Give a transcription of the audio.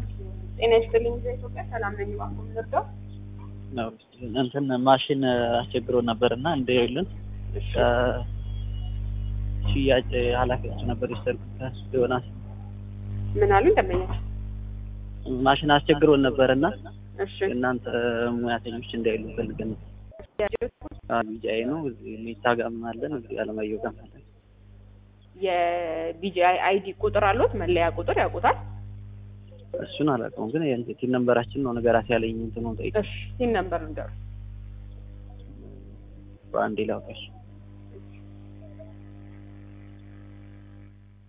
ጤና ይስጥልኝ ኢትዮጵያ ሰላም ነኝ። እባክዎ የምንረዳው ነው እንትን ማሽን አስቸግሮ ነበር እና እንደሌለን ሽያጭ ኃላፊያቸው ነበር የሰርኩት ዮናስ ምን አሉ ደንበኛች? ማሽን አስቸግሮን ነበር እና እሺ እናንተ ሙያተኞች እንዳይሉ ፈልገን ነው። ቢጃይ ነው እዚህ ሜታ ጋም አለን እዚህ አለማየሁ ጋም አለን። የቢጂአይ አይዲ ቁጥር አሉት? መለያ ቁጥር ያውቁታል? እሱን አላውቀውም ግን የእንትን ነንበራችን ነው ነገራት ያለኝ እንትኑ ጠይቅ እሺ ሲን ነበር ንገሩ። በአንዴ ላውጣሽ